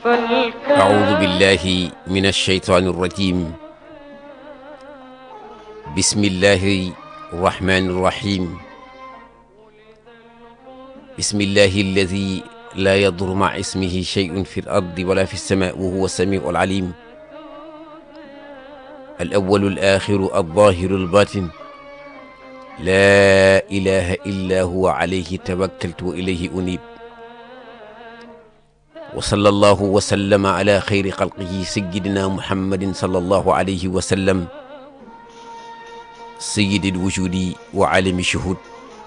أعوذ بالله من الشيطان الرجيم بسم الله الرحمن الرحيم بسم الله الذي لا يضر مع اسمه شيء في الأرض ولا في السماء وهو السميع العليم الأول الآخر الظاهر الباطن لا إله إلا هو عليه توكلت وإليه أنيب وصلى الله وسلم على خير خلقه سيدنا محمد صلى الله عليه وسلم سيد الوجود وعالم الشهود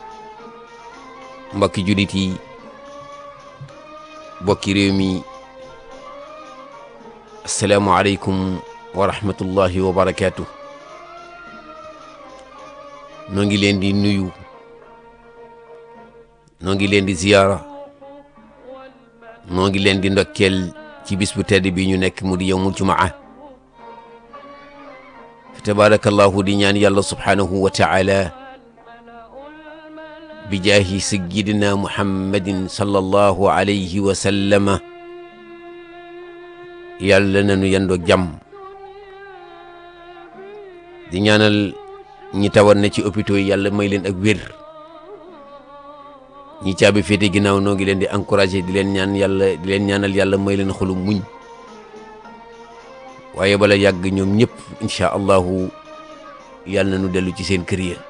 mbokki jullit yi mbokki réew mi asalaamualeykum wa rahmatullahi wa barakaatu noo ngi leen di nuyu noo ngi leen di ziyaara noo ngi leen di ndokkeel ci bis bu tedd bi ñu nekk mu di yowmul jumaa fa tabaarakallahu di ñaan yàlla subhaanahu wa taala bi jaahi sayyidina muhammadin sallallahu alayhi wa sallama yàlla nañu yendoo jàmm di ñaanal ñi tawat na ci hôpitaux yi yàlla may leen ak wér ñi caabi féete ginnaaw noo ngi leen di encouragé di leen ñaan yàlla di leen ñaanal yàlla may leen xolu muñ waaye bala yàgg ñoom ñëpp incha allahu yàlla na nu dellu ci seen kër ya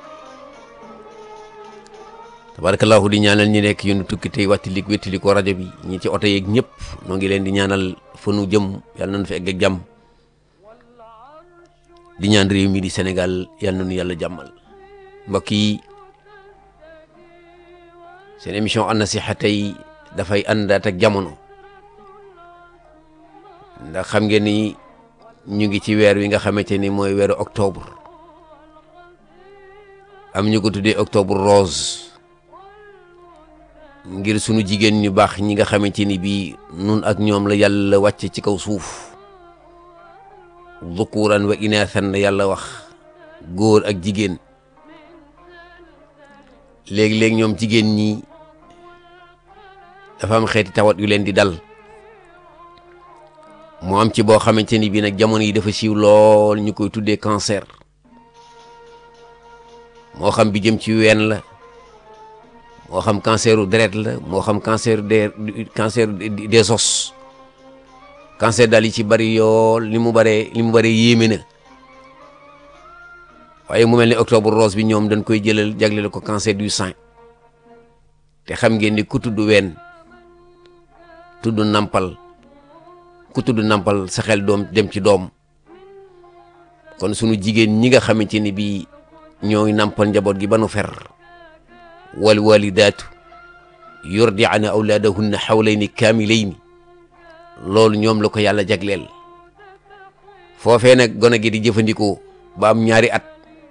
tabarakallahu di ñaanal ñi nekk yunu tukki tey wàttali wéttali ko rajo bi ñi ci oto yeeg ñëpp noo ngi leen di ñaanal fa nu jëm yàlla nañu fi egg ak jàmm di ñaan réew mi di Sénégal yàlla nañu yàlla jàmmal mbokk yi seen émission an nasiha tey dafay àndaat ak jamono ndax xam ngeen ni ñu ngi ci weer wi nga xamante ni mooy weeru octobre am ñu ko tuddee octobre rose ngir sunu jigéen ñu baax ñi nga xamante ni bii nun ak ñoom la yàlla wàcce ci kaw suuf dhukuran wa inathan la yàlla wax góor ak jigéen léegi-léegi ñoom jigéen ñi dafa am xeeti tawat yu leen di dal moo am ci boo xamante ni bii nag jamono yi dafa siiw lool ñu koy tuddee cancer moo xam bi jëm ci ween la moo xam canceru deret la moo xam cancer des cancer des os cancer daal yi ci bari yool li mu baree li mu baree yéeme na waaye mu mel ni octobre rose bi ñoom dañ koy jëlal jagleel ko cancer du sein te xam ngeen ni ku tudd ween tudd nampal ku tudd nampal sa xel doom dem ci doom kon sunu jigéen ñi nga xamante ni bii ñooy nampal njaboot gi ba nu fer wal walidaatu yurdi'na awlaadahunna xawlayni kaamilayni loolu ñoom la ko yàlla jagleel foofee nag gone gi di jëfandikoo ba am ñaari at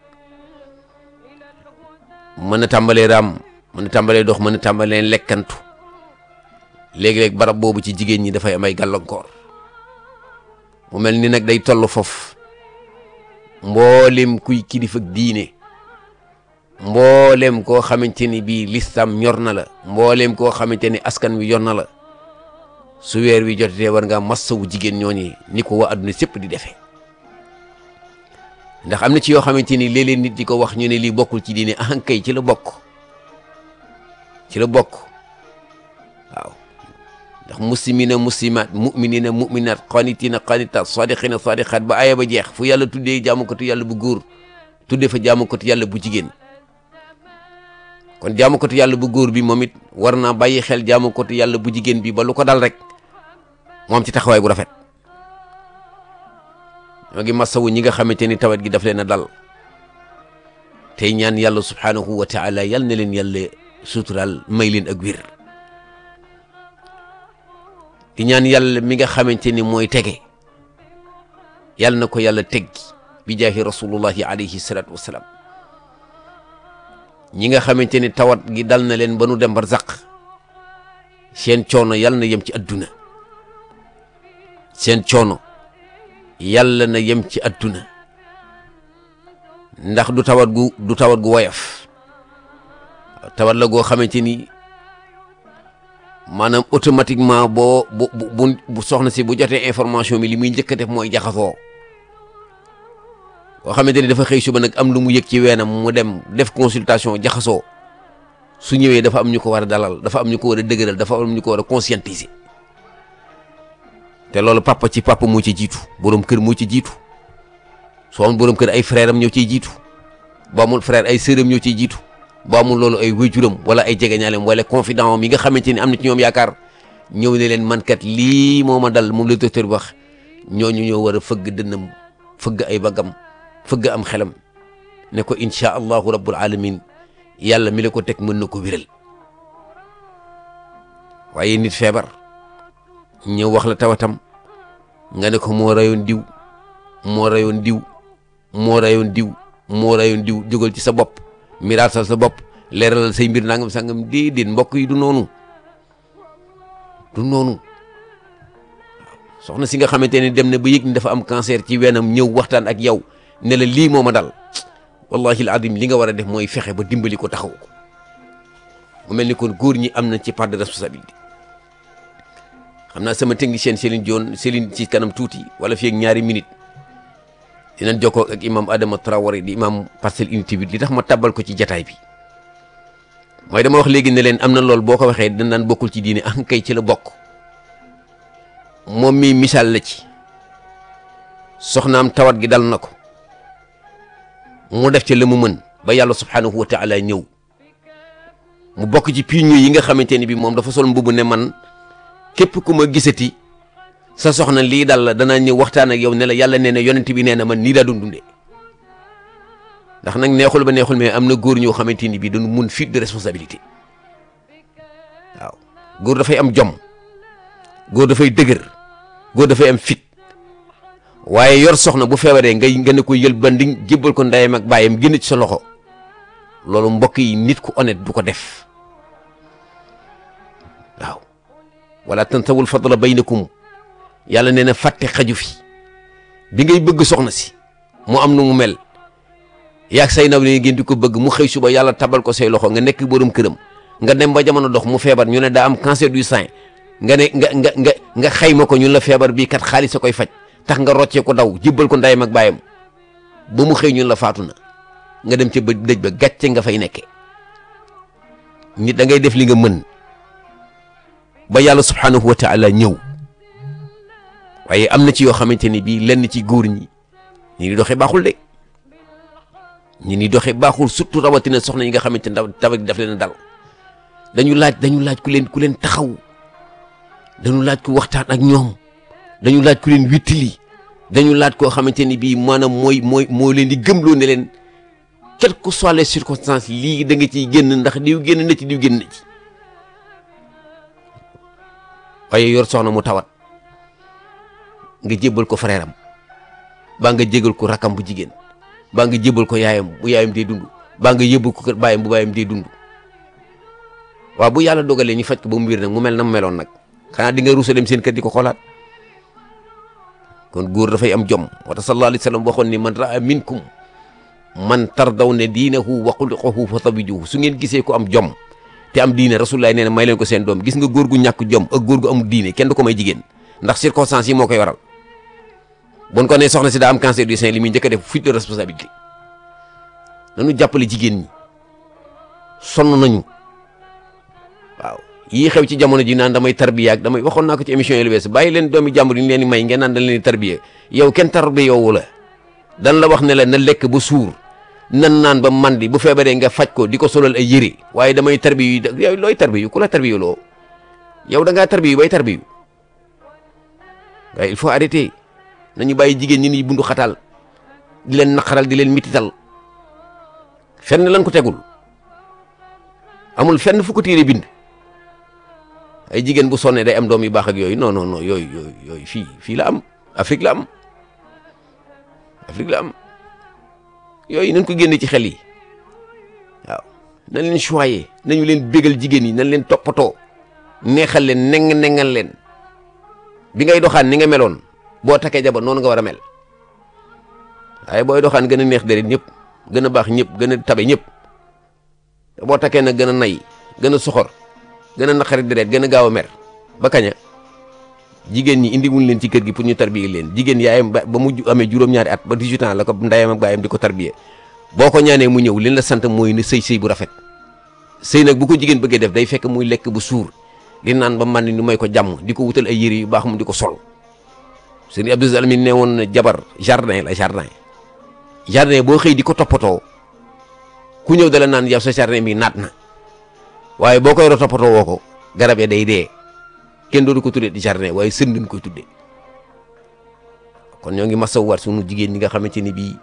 mën a tàmbalee raam mën a tàmbalee dox mën a tàmbalee lekkantu léegi-léeg barab boobu ci jigéen ñi dafay am ay gàllankoor mu mel ni nag day toll foofu mboolem kuy kilifa diine mboolem koo xamante ni bii listam ñor na la mboolem koo xamante ni askan wi yor na la su weer wi jotee war ngaa massawu jigéen ñooñi ni ko waa adduna sépp di defee ndax am na ci yoo xamante ni léeg-léeg nit di ko wax ñu ne lii bokkul ci diine ahankay ci la bokk ci la bokk waaw ndax muslimina muslimat muminina muminat qanitina qanitat sadiqina sadiqat ba aya ba jeex fu yàlla tuddee jaamukatu yàlla bu góor tuddee fa jaamukatu yàlla bu jigéen kon jaamukatu yàlla bu góor bi moom it war naa bàyyi xel jaamukatu yàlla bu jigéen bi ba lu ko dal rek moom ci taxawaay bu rafet ñoo ngi masawu ñi nga xamante ni tawat gi daf leen a dal tey ñaan yàlla subhaanahu wa taala yal na leen yàlla suturaal may leen ak wér di ñaan yàlla mi nga xamante ni mooy tege yàlla na ko yàlla teggi bi jaahi rasulullahi alayhi salaatu wassalaam ñi nga xamante ni tawat gi dal na leen ba nu dem barzaq seen coono yàlla na yem ci adduna seen coono yàlla na yem ci adduna ndax du tawat gu du tawat gu woyof tawat la goo xamante ni maanaam automatiquement boo bu bu bu soxna si bu jotee information bi li muy njëkk a def mooy jaxasoo boo xamante ni dafa xëy suba nag am lu mu yëg ci weenam mu dem def consultation jaxasoo su ñëwee dafa am ñu ko war a dalal dafa am ñu ko war a dëgëral dafa am ñu ko war a conscientiser te loolu papa ci papa moo ci jiitu borom kër moo ci jiitu soo amul borom kër ay frère am ñoo ciy jiitu boo amul frère ay sœur am ñoo ciy jiitu boo amul loolu ay wéjuram wala ay jegeñaaleem wala confident am yi nga xamante ni am na ci ñoom yaakaar ñëw ne leen man kat lii moo ma dal moom la docteur bi wax ñooñu ñoo war a fëgg dënnam fëgg ay bagam fëgg am xelam ne ko incha allahu rabbul alamin yàlla mi la ko teg mën na ko wéral waaye nit feebar ñëw wax la tawatam nga ne ko moo rayoon diw moo rayoon diw moo rayoon diw moo rayoon diw jógal ci sa bopp miraatal sa bopp leeralal say mbir nangam sangam déedéet mbokk yi du noonu du noonu soxna si nga xamante ne dem na ba yëg ni dafa am cancer ci weenam ñëw waxtaan ak yow ne la lii moo ma dal wallahi al adim li nga war a def mooy fexe ba dimbali ko taxaw ko mu mel ni kon góor ñi am na ci part de responsabilité xam naa sama technicien Céline Dion Céline ci kanam tuuti wala fi ak ñaari minute dinañ jokkoo ak imam Adama Traoré di imam Parcelles Unité bi li tax ma tabbal ko ci jataay bi mooy dama wax léegi ne leen am na loolu boo ko waxee dañ naan bokkul ci diine an kay ci la bokk moom mii misaal la ci soxnaam tawat gi dal na ko mu def ci la mu mën ba yàlla subhanahu wa taala ñëw mu bokk ci pionniers yi nga xamante ni bi moom dafa sol mbubu ne man képp ku ma gisati sa soxna lii dal la danaa ñëw waxtaan ak yow ne la yàlla nee na yonent bi nee na man nii daa doon dundee ndax nag neexul ba neexul mais am na góor ñoo xamante ni bi dañu mun fuite de responsabilité waaw góor dafay am jom góor dafay dëgër góor dafay am fit waaye yor soxna bu feebaree ngay nga ne ko yël ba ndi jébbal ko ndeyam ak bàyyam génn ci sa loxo loolu mbokk yi nit ku honnête du ko def waaw wala tantawul fadla baynakum yàlla nee na fàtte xaju fi bi ngay bëgg soxna si mu am nu mu mel yaag say naw ne ngeen di ko bëgg mu xëy suba yàlla tabal ko say loxo nga nekk borom këram nga dem ba jamono dox mu feebar ñu ne daa am cancer du sein nga ne nga nga nga nga xayma ko ñun la feebar bii kat xaalis a koy faj tax nga roccee ko daw jibbal ko ndeyam ak baayam ba mu xëy ñun la faatu na nga dem ca ba dëj ba gàcce nga fay nekkee nit da ngay def li nga mën ba yàlla subhanahu wa taala ñëw waaye am na ci yoo xamante ni bii lenn ci góor ñi ñi ni doxee baaxul de ñi ni doxee baaxul surtout rawatina soxna yi nga xamante ne tabax daf leen a dal dañu laaj dañu laaj ku leen ku leen taxaw dañu laaj ku waxtaan ak ñoom dañu laaj ku leen wittili dañu laaj koo xamante ni bii maanaam mooy mooy moo leen di gëmloo ne leen quelles que soient les circonstances lii da nga ciy génn ndax diw génn na ci diw génn na ci waaye yor soxna mu tawat nga jébbal ko frère am baa nga jégal ko rakam bu jigéen baa nga jébbal ko yaayam bu yaayam dee dund baa nga yóbbu ko kër baayam bu baayam dee dund waaw bu yàlla dogalee ñu faj ko ba mu wér nag mu mel na mu meloon nag xanaa di nga ruusa dem seen kër di ko xoolaat kon góor dafay am jom wata sallallahu alayhi wa sallam waxoon ni man raa minkum man tardaw ne diinahu wa xuluqahu fa tabijuhu su ngeen gisee ko am jom te am diine rasulullah nee na may leen ko seen doom gis nga góor gu ñàkk jom ak góor gu amul diine kenn du ko may jigéen ndax circonstances yi moo koy waral bon ko ne soxna si daa am cancer du sein li muy njëkk a def fuite de responsabilité nañu jàppale jigéen ñi sonn nañu waaw yii xew ci jamono ji naan damay tarbiya ak damay waxoon naa ko ci émission yi lu bees bàyyi leen doomi jàmbur yi ñu leen di may ngeen naan dañ leen di tarbiya yow kenn tarbiya yowu la dan la wax ne la na lekk ba suur nan naan ba mandi bu feebaree nga faj ko di ko solal ay yëre waaye damay tarbiyu yow looy tarbiyu ku la tarbiyu loo yow da ngaa tarbiyu bay tarbiyu waaye il faut arrêter nañu bàyyi jigéen ñi ni bundu xataal di leen naqaral di leen mitital fenn lan ko tegul amul fenn fu ko téere bind ay jigéen bu sonnee day am doom yu baax ak yooyu non non non yooyu yooyu yooyu fii fii la am Afrique la am Afrique la am yooyu nañ ko génne ci xel yi waaw nañ leen choyé nañu leen bégal jigéen yi nañ leen toppatoo neexal leen neng nengal leen bi ngay doxaan ni nga meloon boo takkee jabar noonu nga war a mel waaye booy doxaan gën a neex deret ñëpp gën a baax ñëpp gën a tabe ñëpp boo takkee nag gën a nay gën a soxor gën a naqari deret gën a gaaw a mer ba kaña jigéen ñi indi wuñ leen ci kër gi pour ñu tarbiye leen jigéen yaayam ba ba mu amee juróom-ñaari at ba 18 ans la ko ndayam ak baayam di ko tarbiye boo ko ñaanee mu ñëw li la sant mooy ne sëy sëy bu rafet sëy nag bu ko jigéen bëggee def day fekk muy lekk bu suur li naan ba man ni may ko jàmm di ko wutal ay yére yu baax mu di ko sol sëñ Abdou Alamin ne woon na jabar jardin la jardin jardin boo xëy di ko toppatoo ku ñëw dala naan yow sa jardin bi naat na waaye boo koy ro toppatoo woo ko garab ya day dee kenn doodu ko tuddee di jardin waaye sën dañ koy tuddee kon ñoo ngi masawwaat sunu jigéen ñi nga xamante ni bii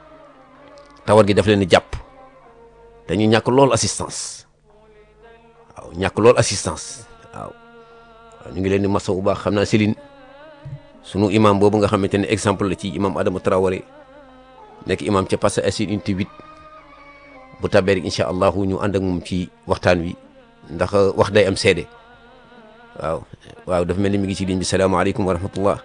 tawat gi daf leen di jàpp dañu ñàkk lool assistance waaw ñàkk lool assistance waaw ñu ngi leen di masawu baax xam naa Céline sunu imam boobu nga xamante ne exemple la ci imam Adama Traoré nekk imam ca Parcelles Assainies unité 8 bu tabee rek incha allahu ñu ànd ak moom ci waxtaan wi ndax wax day am seede waaw waaw dafa mel ni mi ngi ci ligne bi salaamaaleykum wa rahmatullah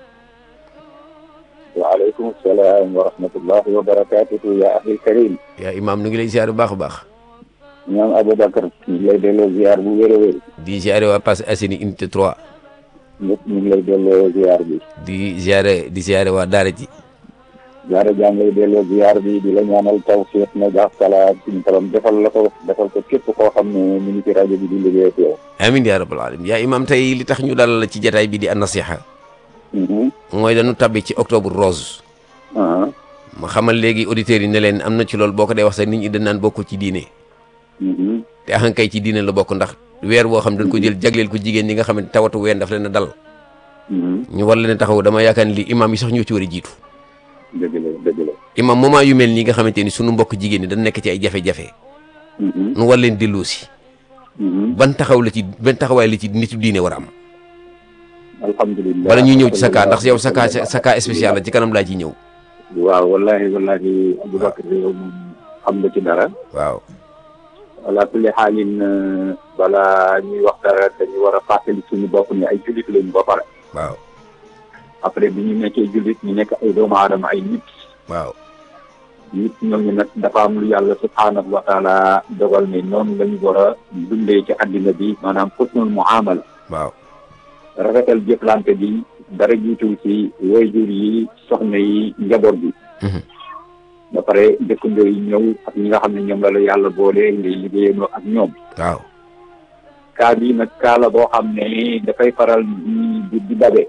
waaleykum salaam wa rahmatullahi wa barakatuhu ya axil karim yaa imam nu ngi lay ziar bu baax a baax ñoom Aboubacar ñu ngi lay delloo ziar bu wér a wér di ziare waa Parcelles Assainies unité 3 ñëpp ñu ngi lay delloo ziar bi di ziare di ziare waa daara ji jaara jaa ngi lay delloo ziar bi di la ñaanal tawfiq na jaax salaat suñu borom defal la ko defal ko képp koo xam ne mu ngi ci rajo bi di liggéey ak yow amin yaa rabbal alamin yaa imam tey li tax ñu dalal la ci jataay bi di an nasiha mooy dañu tabbi ci octobre rose ma xamal léegi auditeurs yi ne leen am na ci loolu boo ko dee wax sax nit ñi dañ naan bokk ci diine te axankay ci diine la bokk ndax weer boo xam dañ ko jël jagleel ko jigéen ñi nga xam ne tawatu ween daf leen a dal ñu war leen a taxaw dama yaakaar ni lii imam yi sax ñoo ci war a jiitu dëgg la dëgg la imam moment yu mel nii nga xamante ni sunu mbokk jigéen ñi dañ nekk ci ay jafe-jafe nu war leen delloo si ban taxaw la ci ban taxawaay la ci nitu diine war a am alhamdulilah wala ñuy ñëw ci sa cas ndax yow sa cas sa cas spécial la ci kanam laa ciy ñëw waaw wallahi wallahi Aboubacar yow moom xam nga ci dara waaw ala kulli xaalin balaa ñuy wax dara dañu war a fàttali suñu bopp ni ay jullit lañu ba pare waaw après bi ñu nekkee jullit ñu nekk ay doomu aadama ay nit waaw nit ñooñu nag dafa am lu yàlla subhaanahu wa taala dogal ne noonu la ñu war a dundee ci àddina bi maanaam xusnul muamala waaw rafetal jëflante bi dara jiitul ci waajur yi soxna yi njaboot bi ba pare dëkkandoo yi ñëw ak ñi nga xam ne ñoom la la yàlla boole ngay liggéeyandoo ak ñoom waaw kaa bii nag kaa la boo xam ne dafay faral di di dabe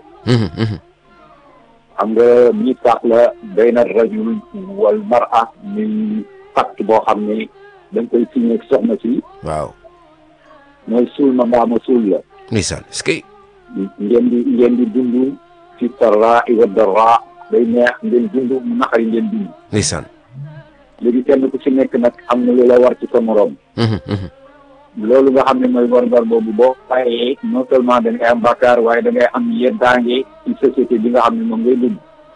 xam nga mi sax la bayna rajul wal mar'a muy pacte boo xam ne dañ koy signé ak soxna si waaw mooy suul ma mbaa ma suul la ndeysaan est-ce que ngeen di ngeen di dund fi sarra wa darra day neex ngeen dund mu naqari ngeen dund ndeysaan léegi kenn ku ci nekk nag am na lu la war ci sa morom loolu nga xam ne mooy war-war boobu boo bàyyee non seulement da ngay am bàkkaar waaye da ngay am yeddaange ci société bi nga xam ne moom ngay dund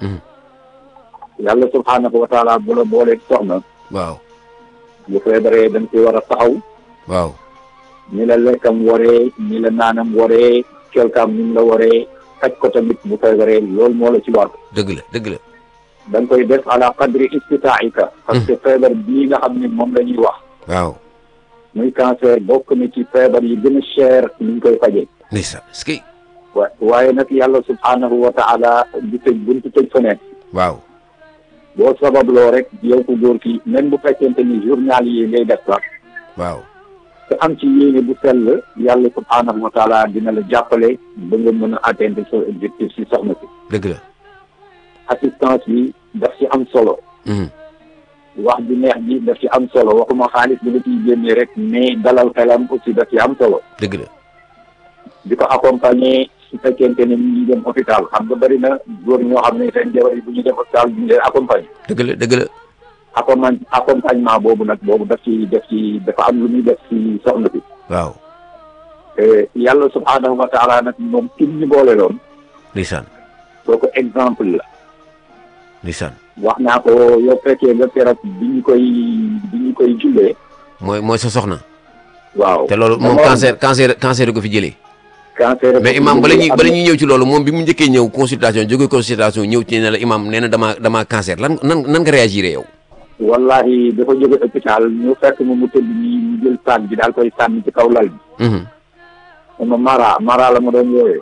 yàlla subhaanahu wa taala bu la boolee soxna waaw bu feebaree dañ koy war a taxaw waaw ni la lekkam waree ni la naanam waree kelkam ni mu la waree faj ko tamit bu feebaree loolu moo la ci war dëgg la dëgg la da nga koy def ala qadri istitaaika parce que feebar bii nga xam ne moom la ñuy wax waaw muy cancer bokk na ci feebar yi gën a cher ni ñu koy fajee ndeysaan est-ce que wa waaye nag yàlla subhaanahu wa taala du tëj buntu tëj fenêtre waaw boo sababloo rek yow ko góor ki même bu fekkente ni journal yi ngay def sax waaw te am ci yéene bu sell yàlla subhaanahu wa taala dina la jàppale ba nga mën a atteindre sa objectif si soxna si dëgg la assistance bi daf ci am solo wax bi neex bi daf ci am solo waxuma xaalis bi la ciy génnee rek mais dalal xelam aussi daf ci am solo dëgg la di ko accompagner su fekkente ne ñu ngi dem hôpital xam nga bëri na góor ñoo xam ne seen jabar yi bu ñuy dem hôpital ñu leen accompagner dëgg la dëgg la accompagne accompagnement boobu nag boobu daf ci def ci dafa am lu muy def ci soxna bi waaw yàlla subhaanahu wa taala nag moom kim ñu boole loon ndeysaan kooku exemple la ndeysaan wax naa ko yow fekkee nga keroog bi ñu koy bi ñu koy jullee mooy mooy sa soxna waaw te loolu moom cancer cancer cancer ko fi jëlee cancer mais imam bala ñuy bala ñuy ñëw ci loolu moom bi mu njëkkee ñëw consultation jóge consultation ñëw ci ne la imam nee na damaa damaa cancer lan nan nan nga réagir yow wallahi dafa jóge hôpital ñu fekk mu mu tëdd nii ñu jël sac bi daal koy sànni ci kaw lal bi ma Mara Mara la ma doon wooyee.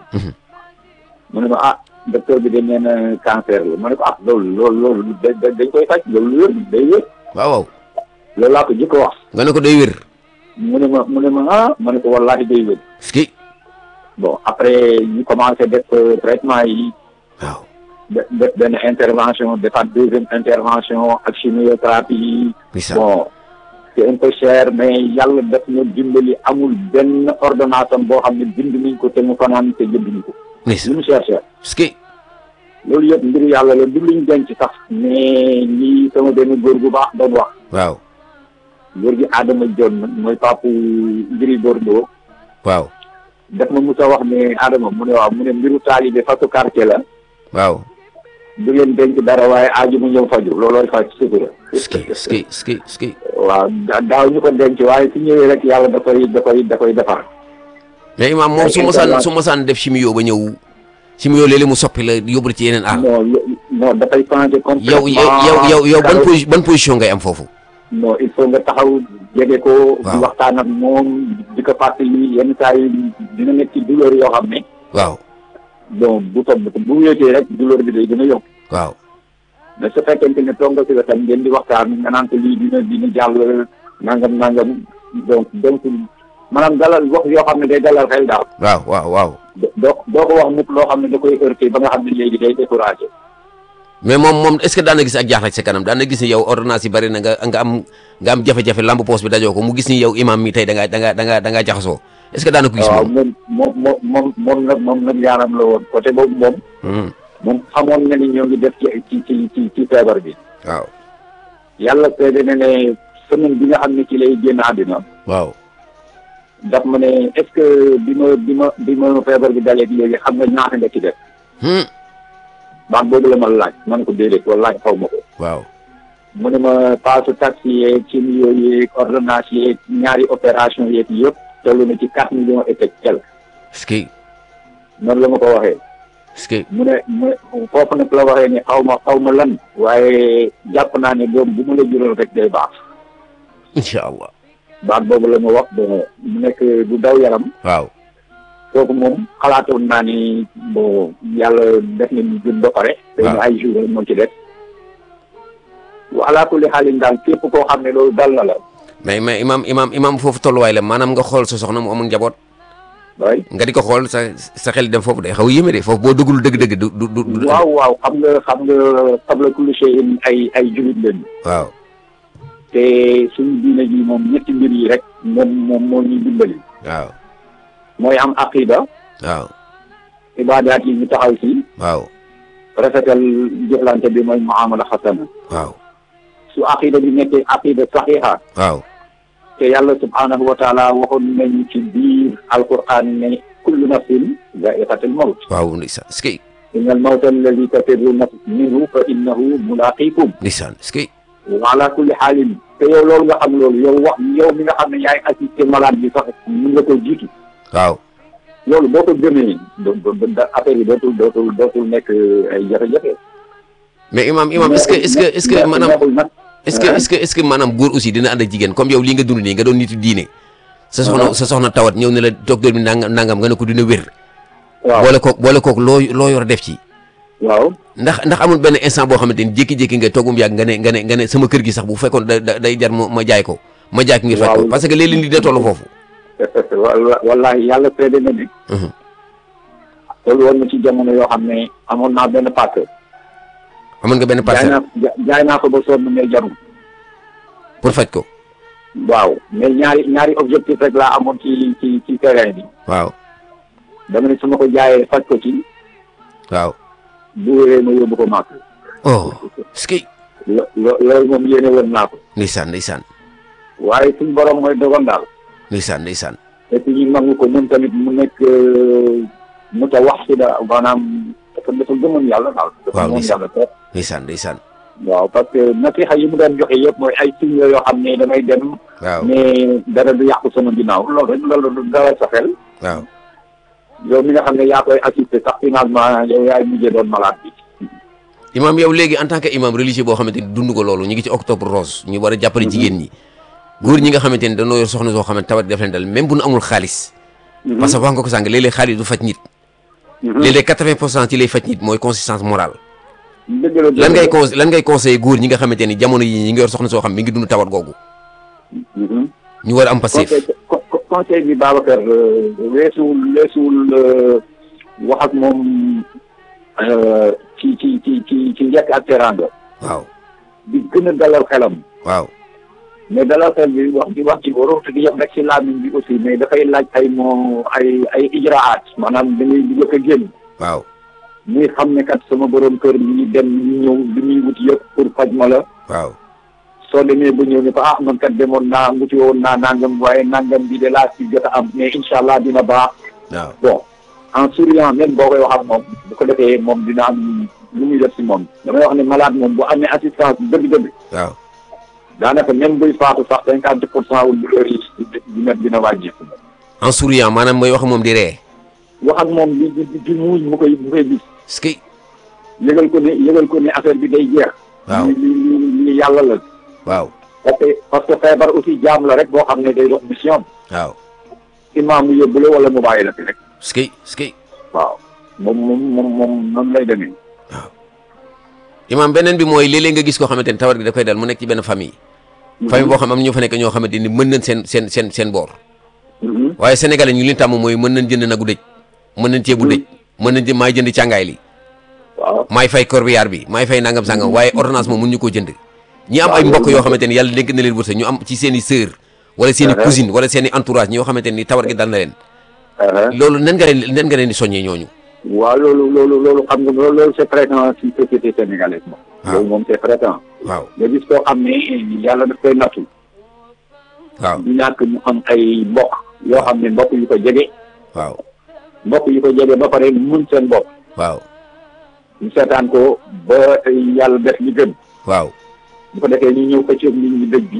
mu ne ma ah docteur bi dañ nee na cancer la ma ne ko ah loolu loolu loolu da da dañ koy faj loolu wér day wér waaw waaw loolu laa ko jëkk a wax. nga ne ko day wér mu ne ma mu ne ma ah ma ne ko wallaahi day wér. ski bon après ñu commencé def traitement yi waaw def def benn intervention defaat deuxième intervention ak chimiothérapie yi. ndeysaan bon c'est un peu cher mais yàlla def na dimbali amul benn ordonnance am boo xam ne bind nañ ko te mu fanaan te jënduñu ko. ndeysaan lu mu cher cher ski loolu yëpp mbiru yàlla la du luñ denc sax mais lii sama benn góor bu baax doon wax waaw góor gi Adama Dione mooy papu Gris Bordeaux waaw daf ma mus a wax ne Adama mu ne waaw mu ne mbiru taalibe fasu quartier la waaw du leen denc dara waaye aaju mu ñëw faju loolooy faj sutura ski ski ski ski waaw da- daaw ñu ko denc waaye su ñëwee rek yàlla da koy da koy da koy defar mais imaam moom su masaan su masaan def chimio ba ñëw chimio léeg-léeg mu soppi la yóbbu la ci yeneen aar non lo- non dafay changer yow complètement yow yow yow ban karo- posi ban position ngay am foofu non il faut nga taxaw jege ko di Waaw. waxtaan ak moom di ko fàttali yenn saa yi dina nekk ci douleur yoo xam ne waaw bon bu toog bu wéetee rek douleur bi day gën a yokk waaw mais su fekkente ne toog nga si la tam ngeen di waxtaan nga naan ko lii dina dina jàll nangam nangam donc donc maanaam dalal wax yoo xam ne day dalal xel daal waaw waaw waaw do- doo doo ko wax mukk loo xam ne da koy heurté ba nga xam ne léegi day découragé mais moom moom est-ce que daan na gis ak jaaxle ci sa kanam daan na gis ni yow ordonnance yi bari na nga nga am nga am jafe-jafe lamb poos bi dajoo ko mu gis ni yow imam mi tey da ngaa da ngaa da ngaa da ngaa jaxasoo est-ce que daan na ko gis waaw moom moom moom moom moom moom nag moom nag yaaram la woon côté boobu moom Hmm, moom xamoon na ni ñoo ngi def ci ci ci ci ci feebar bi waaw yàlla seede na ne semaine bi nga xam ne ci lay génn àddina waaw daf ma ne est-ce que bi ma bi ma bi ma feebar bi dalee léegi xam nga ñaata nga ci def Hmm, baat boobu la ma laaj ma ne ko déedéet wala laaj xaw ma ko waaw mu ne ma paasu taxi yeeg chimio yeeg ordonnance yeeg ñaari opération yeeg yëpp toll na ci quatre millions et quelque est-ce que noonu la ma ko waxee est-ce que mu ne mu ne foofu nag la waxee ni xaw ma xaw ma lan waaye jàpp naa ne doom bu mu la jural rek day baax incha allah baat boobu la ma wax bon mu nekk du daw yaram waaw kooku moom xalaatoon naa ni bon yàlla def na ñu gën ba pare. te waaw ay jours rek moo ci def. wa alaa kulli xaalin daal képp koo xam ne loolu dal na la. mais mais imam imam imam foofu tolluwaay la maanaam nga xool sa soxna mu amul njaboot waay nga di ko xool sa sa xel dem foofu day xaw a yéeme de foofu boo dugul dëgg-dëgg du du du du- waaw waaw xam nga xam nga qabla kulli shay'in ay ay jullit lañu. waaw te suñu diine ji moom ñetti mbir yi rek moom moom moo ñuy dimbali. waaw mooy am aqida waaw ibaadaat yi ñu taxaw si. waaw rafetal jëflante bi mooy muamala xasana. waaw su aqida bi nekkee aqida saxiixa waaw te yàlla subhaanahu wa taala waxoon nañu ci biir alquran ne kullu nafsin zaiqatul mawt waaw ndeysaan est-ce que inna al mawta alladi tafirruuna minhu fa innahu mulaqikum ndeysaan est-ce que wa ala kulli xaalin te yow loolu nga xam loolu yow wax yow mi nga xam ne yaay assisté malade bi sax mun nga ko jiitu waaw loolu boo ko gëmee do do da affaire yi dootul dootul dootul nekk ay jafe-jafe. mais imam imam est-ce que est-ce que est-ce que maanaam neexul nag est-ce que est-ce que est-ce que maanaam góor aussi dina ànd ak jigéen comme yow lii nga dund nii nga doon nitu diine sa soxna sa soxna tawat ñëw ne la docteur bi nangam nangam nga ne ko dina wér waaw boole kook boole kook loo loo yor def ci waaw ndax ndax amul benn instant boo xamante ni jékki-jékki nga toogum yàgg nga ne nga ne nga ne sama kër gi sax bu fekkoon da da- day jar ma ma jaay ko ma jaay ko ngir faj ko Waaw. parce que léeg-léeg nit da toll foofu wala wallahi yàlla seede na ne Mhm. loolu woon na ci jamono yoo xam ne amoon naa benn pàcc amoon nga benn jaay parcelle naa ja- jaay naa ko ba sonn mais jarul pour faj ko waaw mais ñaari ñaari objectif rek laa amoon ci ci ci terrain bi waaw dama ne su ma ko jaayee faj ko ci waaw bu wéree ma yóbbu ko màkk oh est-ce que lo lo- loolu moom yéene woon naa ko ndeysaan ndeysaan waaye suñ borom mooy dogal daal ndeysaan ndeysaan te suñu nangu ko moom tamit mu nekk mu ta wax si da maanaam dafa dafa gëmoon yàlla daal dafa Waaw, gëmoon ndeysaan. yàlla trop ndeysaan ndeysaan waaw parce que nasiha yi mu doon joxe yëpp mooy ay signes yoo xam ne damay dem waaw mais dara du yàqu sama ginnaaw loolu rek loolu du dalal sa xel waaw yow mi nga xam ne yaa koy assister sax finalement yow yaay mujjee doon malade bi imam yow léegi en tant que imam religieux boo xamante ni dund ko loolu ñu ngi ci octobre rose ñu war a jàppale jigéen ñi góor ñi nga xamante ni dañoo yor soxna soo xamante tawat def leen dal même bu nu amul xaalis parce que wax nga ko sànq léeg-léeg xaalis du faj nit léeg-léeg quatre-vingt pour cent ci lay faj nit mooy consistance morale dëgg la lan ngay con lan ngay conseillé góor ñi nga xamante ni jamono yi ñi ngi yor soxna soo xam mi ngi dund tawat googu Mhm. ñu war a am passif conseil co- co- conseil bi Babacar euh, weesuwul weesuwul euh, wax ak moom euh, ci ci ci ci ci njëkk ak teraanga waaw di gën a dalal xelam waaw mais dalal xel bi wax di wax ci warut di yem rek ci làmmiñ bi aussi mais dafay laaj ay moo ay ay ijraat maanaam da ngay dugg ak a génn waaw muy xam ne kat sama borom kër mi ngi dem mi ngi ñëw li muy wut yëpp pour faj ma la waaw soo demee ba ñëw ne ko ah man kat demoon naa wuti woon naa nangam waaye nangam bi de laa ci jot a am mais incha allah dina baax waaw bon en souriant même boo koy wax ak moom bu ko defee moom dina am lu muy def si moom damay wax ne malade moom bu amee assistance dëgg-dëgg waaw daanaka même buy faatu sax cinquante pour cent wu douleur yi dina dina wàññeeku en souriant maanaam mooy wax moom di ree wax ak moom di di di muuñ mu koy mu koy gis est-ce que yëgal ko ne yëgal ko ne affaire bi day jeex waaw li li li yàlla la waaw parce que parce que feebar aussi jaam la rek boo xam ne day dox mission waaw imaam mu yóbbu la wala mu bàyyi la fi rek est-ce que est-ce que waaw moom moom moom moom noonu lay demee imaam beneen bi mooy léeg-léeg nga gis koo xamante ni tawat gi da koy dal mu nekk ci benn famille famille boo xam am ñu fa nekk ñoo xamante ni mën nañ seen seen seen seen boor Mhm. waaye sénégalais ñu li ñu tàmm mooy mën nañ jënd nagu dëj mën nañ ceebu dëj mën nañ jë maay jënd càngaay li waaw maay fay corbillard bi maay fay nangam sangam waaye ordonnance moom mun ñu koo jënd ñi am ay waaw, mbokk loolu yoo xamante ni yàlla dénk na leen wërsëg ñu am ci seen i sœur wala seen i Uh-huh. cousine wala seen i entourage ñoo xamante ni tawat gi dal na leen Uh-huh. loolu nan nga leen nan nga leen di soññee ñooñu waaw loolu loolu loolu xam nga loolu loolu c'est fréquent ci société sénégalaise moom. waaw. loolu moom c'est fréquent. waaw nga gis koo xam ne yàlla daf koy nattu. waaw du ñàkk mu am ay mbokk yoo xam ne mbokk yu ko jege waaw mbokk yu ko jege ba pare mun seen bopp waaw ñu seetaan ko ba yàlla def li gën waaw bu ko defee ñu ñëw xëccoog nit ñi dëj bi.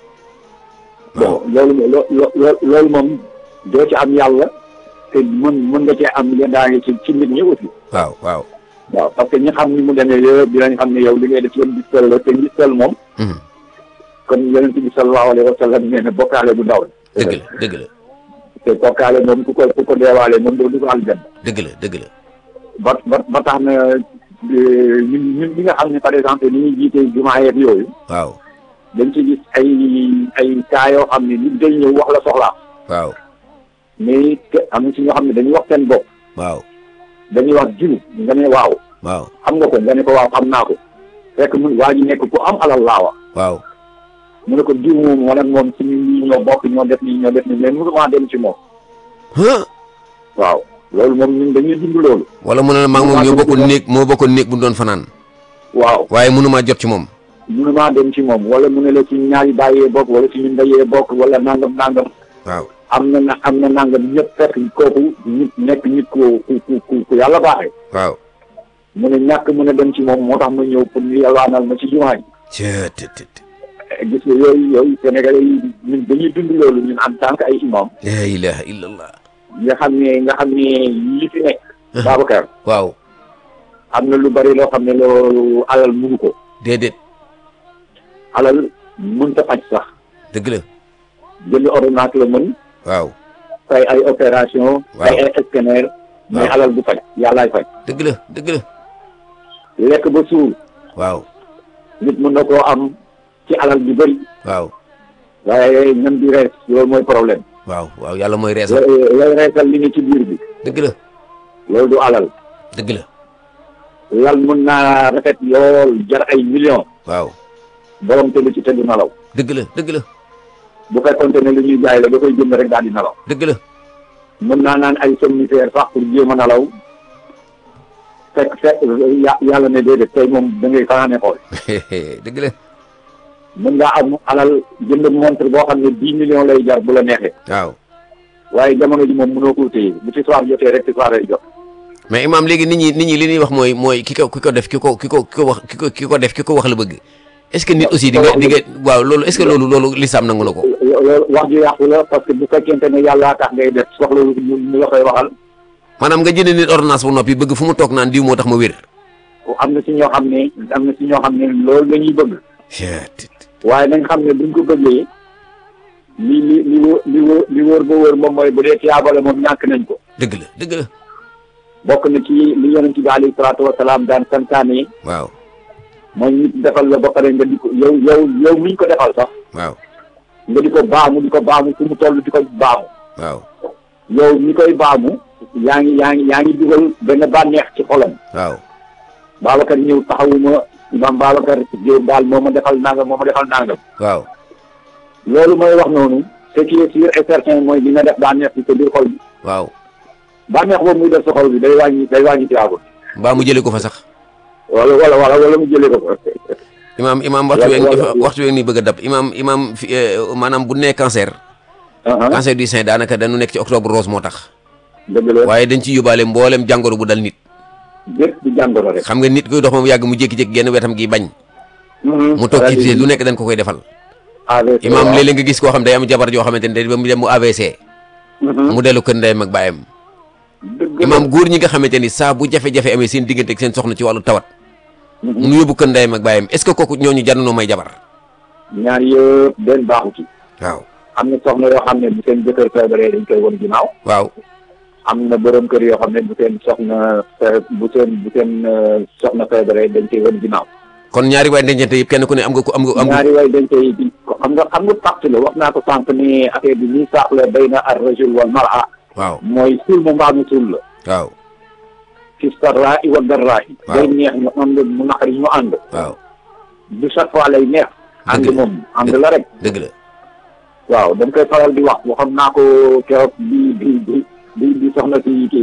waaw bon loolu loo loo loolu moom doo ci am yàlla te mën mën nga cee am yendaange ci ci nit ñi aussi. waaw waaw waaw parce que ñi xam ni mu demee yëpp dinañ xam ne yow li ngay def yëpp ngistal la te ngistal moom Mhm. kon yonent bi sallallahu alayhi wa sallam nee na bokkaale bu ndaw la dëgg la dëgg la te bokkaale moom ku ko ku ko deewaale moom doo dugg aljanna dëgg la dëgg la ba ba ba tax na euh, ñun ñun ñi nga xam ne par exemple ni ñuy jiite jumaa yeeg yooyu waaw dañ ci gis ay ay cas yoo xam ne nit day ñëw wax la soxlaa waaw mais te am na ci ñoo xam ne dañuy wax seen bopp waaw dañuy wax jiw nga ne waaw waaw xam nga ko nga ne ko waaw xam naa ko fekk mun waa ji nekk ku am alal laa wax waaw mu ne ko diw moom wala moom ci ñi ñoo bokk ñoo def nii ñoo def nii mais mënuma dem ci moom Huh? waaw loolu moom ñun dañuy dund loolu wala mu ne la maa ngi moom ñoo bokkoon néeg moo bokkoon néeg bu ñu doon fanaan waaw waaye mënumaa jot ci moom mënuma dem ci moom wala mu ne la ci ñaari bàyyee bokk wala ci ñun dayee bokk wala nangam nangam waaw am na na am na nangam ñëpp fekk kooku nit nekk nit ku ku ku ku ku yàlla baaxee waaw mu ne ñàkk mën a dem ci moom moo tax ma ñëw pour ñu yalwaanal ma ci jumaa ji cët tët tët gis nga yooyu yooyu Sénégalais yi ñun dañuy dund loolu ñun en tant que ay imam la ilaha illallah nga xam ne nga xam ne li fi nekk Babacar waaw am na lu bari loo xam ne loolu alal mënu ko déedéet alal mënta faj sax dëgg la jënd ordonnance la mën waaw fay ay opération Waaw. fay ay scanner mais Waaw. alal bu faj yàllaay faj dëgg la dëgg la lekk ba suur waaw nit mën na koo am ci alal bi bëri waaw waaye ñam di rees loolu mooy problème waaw waaw yàlla mooy reesal lay lay reesal li ne ci biir bi dëgg la loolu du alal dëgg la lal mën naa rafet lool jar ay millions waaw borom tëdd ci tëdd nalaw dëgg la dëgg la bu fekkonte ne li ñuy jaay la da koy jënd rek daal di nalaw dëgg la mën naa naan ay somnifère sax pour jéem a nalaw fekk fekk ya- yàlla ne déedéet tey moom da ngay fanaane xool dëgg la mën ngaa am alal jënd montre boo xam ne dix millions lay jar bu la neexee waaw waaye jamono ji moom mënoo koo téye bu ci soir jotee rek ci soir lay jot mais imaam léegi nit ñi nit ñi li ñuy wax mooy mooy ki ko ki ko def ki ko ki ko ki ko wax ki ko ki ko def ki ko wax la bëgg est-ce que nit aussi di nga di nga waaw loolu est-ce que loolu loolu lislaam nangu na ko loolu wax ju yàqu la parce que bu fekkente ne yàlla tax ngay def soxla lu ñu la koy waxal maanaam nga jënd nit ordonnance bu noppi bëgg fu mu toog naan diw moo tax ma wér am na si ñoo xam ne am na si ñoo xam ne loolu la ñuy bëgg waaye nañ xam ne buñ ko bëggee li li li wóor li wóor li wóor ba wóor moom mooy bu dee tiyaabale moom ñàkk nañ ko dëgg la dëgg la bokk na ci li yonent bi alayhi salaatu wasalaam daan santaane waaw mooy nit defal la ba pare nga di ko yow yow yow miñ ko defal sax waaw nga di ko baamu di ko baamu fu mu toll di ko baamu waaw yow mi koy baamu yaa ngi yaa ngi yaa ngi dugal benn bànneex ci xolam waaw Babacar ñëw taxawuma imam Babacar Diop daal moo ma defal nangam moo ma defal nangam waaw loolu mooy wax noonu ce qui est sûr et certain mooy li nga def bànneex bi sa biir xol bi waaw bànneex boobu muy def sa xol bi day wàññi day wàññi tiyaabul mbaa mu jëlee ko fa sax wala wala wala wala mu jëlee ko fa imaam imaam waxtu Wala- weeg wala- waxtu weeg ni bëgg a dab imaam imaam fi maanaam bu nee cancer cancer du sein daanaka dañu nekk ci octobre rose moo tax dëgg la waaye dañ ci yóbbaale mboolem jàngoro bu dal nit bépp di jàngoro rek xam nga nit koy dox moom yàgg mu jékki-jékki genn wetam gi bañ mu toog ci pied lu nekk dañ ko koy defal AVC imaam léeg-léeg nga gis koo xam day am jabar joo xamante ne ba mu dem mu AVC mu dellu kër ndeyam ak baayam dëgg imaam góor ñi nga xamante ni saa bu jafe-jafe amee seen diggante ak seen soxna ci wàllu tawat mu yóbbu kër ndeyam ak baayam est-ce que kooku ñooñu jar nañoo may jabar ñaar yëpp benn baaxu ci waaw am na soxna yoo xam ne bu seen jëkkër feebaree dañ koy won ginnaaw waaw am na borom kër yoo xam ne bu seen soxna fe- bu seen bu seen euh, soxna feebaree dañ koy won ginnaaw kon ñaari waay dencante yëpp kenn ku ne am nga ko am nga am nga ñaari way dañ koy di ko xam nga xam nga pacte la wax naa ko sànq ni affaire bi nii saax la bay na ar rajul wal mara waaw mooy suul mu mbaa mu suul la waaw fi sarraa i wa darraa i Waaw. day neex ñu ànd mu naqari ñu ànd waaw du chaque fois lay neex ànd Dëgg la. moom ànd la rek dëgg la waaw dañ koy faral di wax waxoon naa ko keroog bi bi bi bi bi soxna si kii